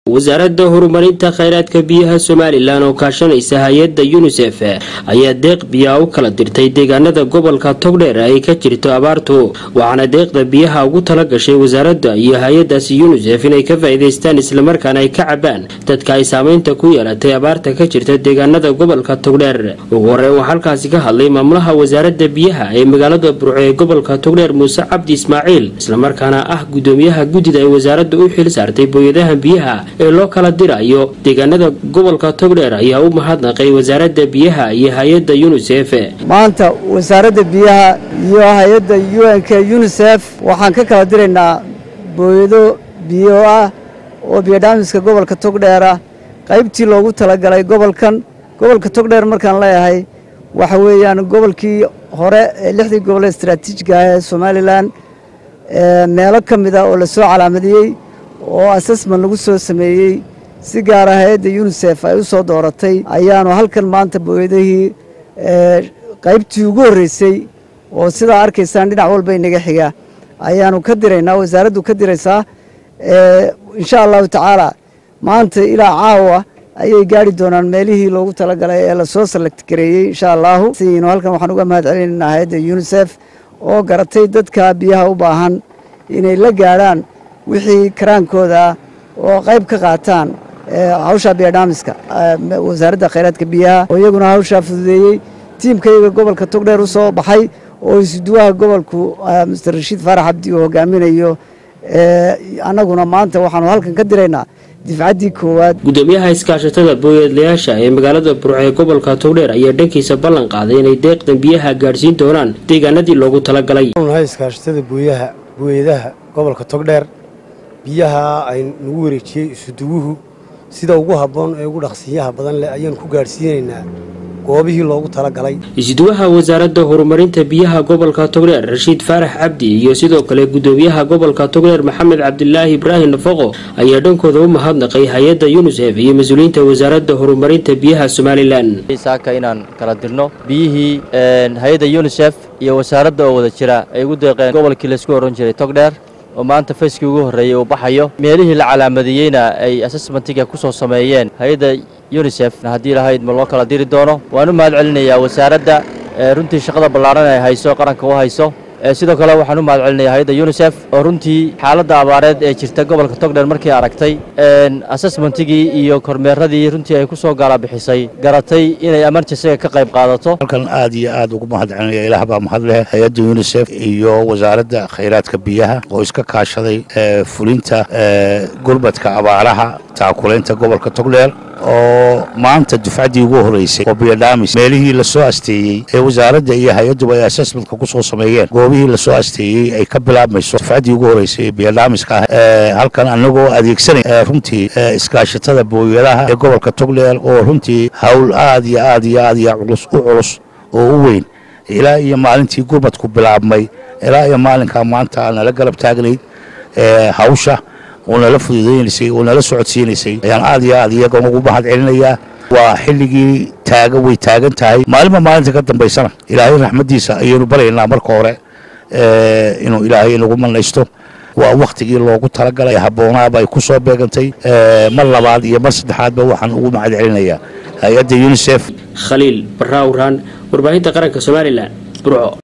wasaaradda horumarinta kheyraadka biyaha somalilan oo kaashanaysa hay-adda yunisef ayaa deeq biyaa u kala dirtay deegaanada gobolka togdheer ay ka jirto abaartu waxaana deeqda biyaha ugu tala gashay wasaaradda iyo hay-adaasi yunisef inay ka faa'iidaystaan islamarkaana ay ka cabaan dadka ay saameynta ku yeelatay abaarta ka jirta deegaanada gobolka togdheer ugu horreyn waxaa halkaasi ka hadlay maamulaha wasaaradda biyaha ee magaalada burco ee gobolka togdheer muuse cabdi ismaaciil islamarkaana ah gudoomiyaha guddida ay wasaaradda u xil saartay booyadaha biyaha ee loo kala dirayo deegaanada gobolka togdheer ayaa u mahadnaqay wasaaradda biyaha iyo hay-adda yunisef maanta wasaaradda biyaha iyo hay-adda u n k yunisef waxaan ka kala diraynaa booyado biyo ah oo biyodhaamiska gobolka togdheer ah qaybtii loogu talagalay gobolkan gobolka togdheer markaan leeyahay waxa weeyaan gobolkii hore ee lixdii gobol ee istaraatiijiga ah ee somalilan meelo ka mid ah oo lasoo calaamadiyey oo assessment lagu soo sameeyey si gaara hay-adda yunisef ay u soo dooratay ayaanu halkan maanta booyadahii qaybtii ugu horreysay oo sidaa arkaysaan dhinac walba inaga xiga ayaanu ka diraynaa wasaaraddu ka diraysaa insha allahu tacaala maanta ilaa caawa ayay gaari doonaan meelihii loogu talagalay ee lasoo select gareeyey insha allahu siinu halkan waxaan uga mahad celinaynaa hay-adda yunisef oo garatay dadka biyaha u baahan inay la gaadhaan wixii karaankooda ah oo qayb ka qaataan hawshaa biyodhaamiska wasaaradda khayraadka biyaha oo iyaguna hawshaa fududeeyey tiimkayga gobolka togdheer u soo baxay oo isuduwaha gobolku master rashiid faarax cabdi uu hogaaminayo annaguna maanta waxaanu halkan ka diraynaa difcaddii koowaad gudoomiyaha iskaashatada booyadlayaasha ee magaalada burco ee gobolka togdheer ayaa dhankiisa ballan qaaday inay deeqdan biyaha gaadhsiin doonaan deegaanadii loogu talagalay nahay iskaashatada booyaha booyadaha gobolka togdheer biyaha ay nagu wareejiyey isuduwuhu sida ugu habboon ee ugu dhaqsiinyaha badan leh ayaanu ku gaadhsiinaynaa goobihii loogu talagalay isuduwaha wasaaradda horumarinta biyaha gobolka togdheer rashiid faarax cabdi iyo sidoo kale gudoomiyaha gobolka togdheer maxamed cabdilaahi ibraahim nafaqo ayaa dhankooda u mahadnaqay hay-adda yunisef iyo mas-uuliyiinta wasaaradda horumarinta biyaha somalilan saaka inaan kala dirno biyihii hay-adda yunisef iyo wasaaradda oo wada jira ay ugu deeqeen gobolkii laysku ohan jiray togdheer oo maanta fayskii ugu horreeyey uu baxayo meelihii la calaamadiyeyna ay assessmentiga ku soo sameeyeen hay-adda yunisef haddii lahayd ma loo kala diri doono waan u mahad celinayaa wasaaradda runtii shaqada ballaaran ay hayso qaranka u hayso sidoo kale waxaan u mahad celinaya hay-adda yunisef oo runtii xaaladda abaareed ee jirta gobolka togdheer markii aragtay assessmentigii iyo kormeeradii runtii ay ku soo gaalabixisay garatay inay emergensiga ka qayb qaadato halkan aad iyo aad ugu mahad celinaya ilaah baa mahad leh hay-adda yunisef iyo wasaaradda khayraadka biyaha oo iska kaashaday fulinta gurmadka abaaraha taakulaynta gobolka togdheer oo maanta dufcaddii ugu horreysay oo biyodhaamis meelihii lasoo asteeyey ee wasaaradda iyo hay-adduba ay assessmentka ku soo sameeyeen goobihii lasoo asteeyey ay ka bilaabmayso dufcaddii ugu horreysay ee biyodhaamiska ah halkan annagoo adeegsanay runtii iskaashatada booyadaha ee gobolka togdheer oo runtii hawl aad iyo aad iyo aad iyo culus u culus oo u weyn ilaa iyo maalintii gurmadku bilaabmay ilaa iyo maalinkaa maanta nala garab taagnayd hawsha oo nala fududaynaysay oo nala socodsiinaysay ayaan aad iyo aad iyagan ugu mahad celinayaa waa xilligii taaga way taagan tahay maalinba maalinta ka dambaysana ilaahay raxmaddiisa ayaynu baryaynaa marka hore inuu ilaahay inagu manaysto waa wakhtigii loogu talagalay habboonaaba ay ku soo beegantay mar labaad iyo mar saddexaadba waxaan ugu mahad celinayaa hay-adda yunisef khaliil barraawraan warbaahinta qaranka somalilan burco